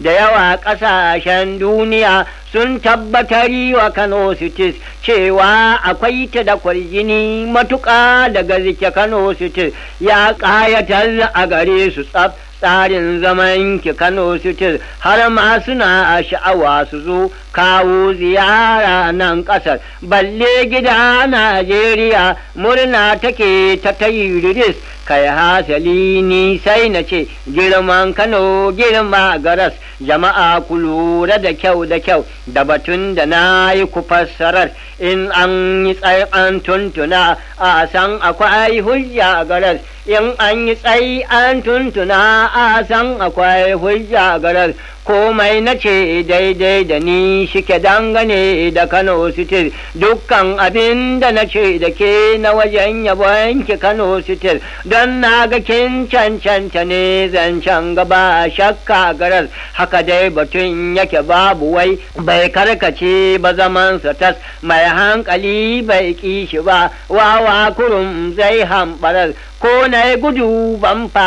da yawa ƙasashen duniya sun tabbatari wa Kano Cities cewa akwai ta da kwarjini matuƙa daga zike Kano Cities ya ƙayatar a gare su tsaf tsarin zaman ki Kano Cities har ma suna sha'awa su zo kawo ziyara nan ƙasar balle gida Najeriya murna take ta tayiris kai hasali ni sai na ce girman Kano girma garas jama'a ku lura da kyau da kyau da batun da na yi ku fassarar in an yi tsayin tuntuna a san akwai hujja garas in an yi tsayi an tuntuna a san akwai hujja garas komai na ce daidai da ni shike dangane da Kano City dukkan abin da na ce da ke na wajen yabon ki Kano City don na ga kin cancanta ne zancen gaba shakka garas haka dai batun yake babu wai bai karkace ba zaman tas mai hankali bai kishi ba wawa kurum zai hambarar ko na gudu ban fa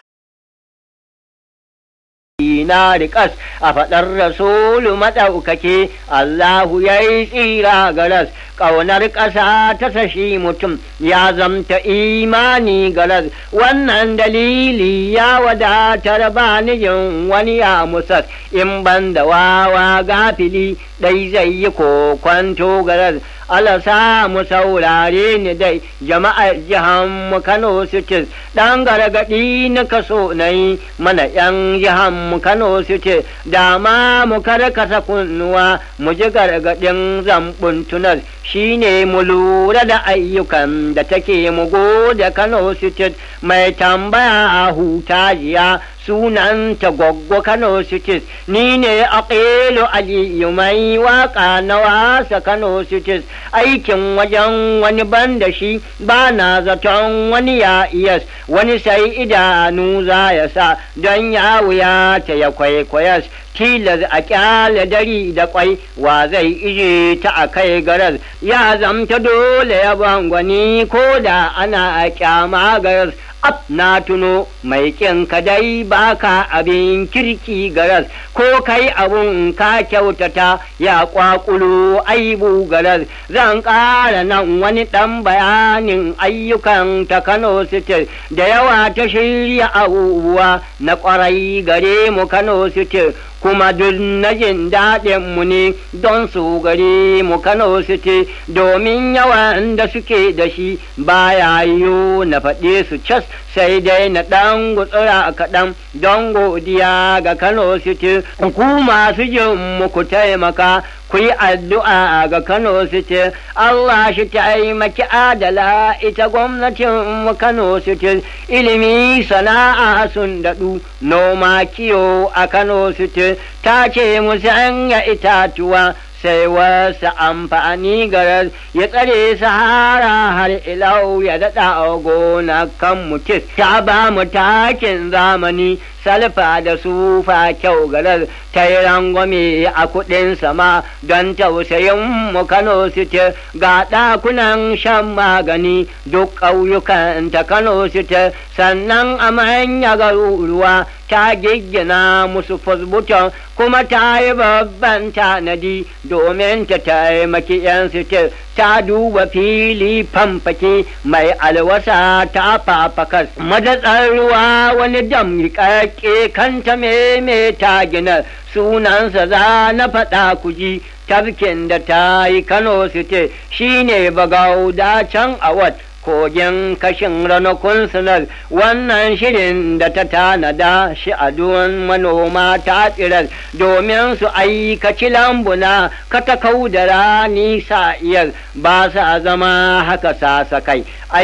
na riƙas a faɗar rasulu maɗaukake Allahu ya yi tsira garas ƙaunar ƙasa ta sashi mutum ya zamta imani garas wannan dalili ya wadatar ba nijin wani ya musas in ban da wawa gafili ɗai zai yi kokwanto garas alasa mu saurare ni dai jama'ar jihan mu Kano City dan gargadi na kaso nayi mana yan jihan mu Kano City dama mu karkata kunnuwa mu ji gargadin zambun tunar shine mu lura da ayyukan da take mu gode Kano City mai tambaya a huta jiya sunanta goggo Kano Cities ni ne aqilu aliyu mai waka na wasa Kano Cities aikin wajen wani ban da shi ba na zaton wani ya iyas wani sai idanu za ya sa don ya wuya ta ya kwaikwayas tilas a kyale dari da kwai wa zai ije ta a kai garas ya zamta dole ya bangwani ko da ana a kyama garas ab na tuno mai kin ka dai baka abin kirki garas ko kai abun ka kyautata ya kwakulo aibu garas zan ƙara nan wani ɗan bayanin ayyukan ta Kano City da yawa ta shirya abubuwa na ƙwarai gare mu Kano City kuma duk na jin daɗin mu ne don su gare mu Kano City domin yawan da suke da shi baya yiwu na faɗe su cas sai dai na ɗan gutsura kaɗan don godiya ga Kano City ku masu jin mu ku taimaka ku yi addu'a ga Kano City Allah shi taimaki adala ita gwamnatin mu Kano City ilimi sana'a sun daɗu noma kiyo a Kano City ta ce mu sanya itatuwa sai wasu amfani garar ya tsare sahara har ilau ya daɗa gona kan mutis ta ba mu takin zamani salfa da sufa kyau garar ta yi rangwame a kuɗin sama don tausayin mu Kano City ga ɗakunan shan magani duk ƙauyukan ta Kano City sannan a manya garuruwa ta giggina musu fasbuton kuma ta yi babban tanadi domin ta taimaki 'yan sitir ta duba fili famfake mai alwasa ta fafakas madatsar ruwa wani dam rikakke kanta meme ta gina sunansa za na faɗa kuji tafkin da ta yi kano site shine bagauda can a wat kogin kashin ranakun sunar wannan shirin da ta tanada shi a duwan manoma ta tsirar domin su aikaci lambuna katakau da rani sa'iyar ba sa zama haka sasakai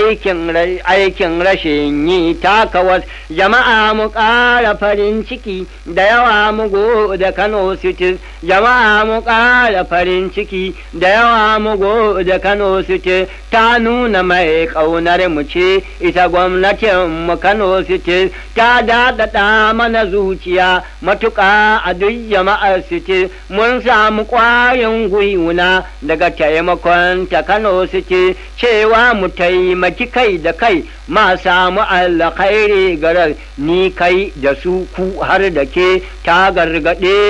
aikin rashin yi takawas jama'a mu ƙara farin ciki da yawa mu da kano city jama'a mu ƙara farin ciki da yawa mu da kano city ta nuna mai ƙaunar mu ce ita gwamnatin mu Kano City ta daɗaɗa mana zuciya matuƙa a duk jama'ar City mun samu ƙwarin gwiwuna daga taimakon ta Kano City cewa mu taimaki kai da kai ma samu alkhairi garar ni kai da su ku har da ke ta gargaɗe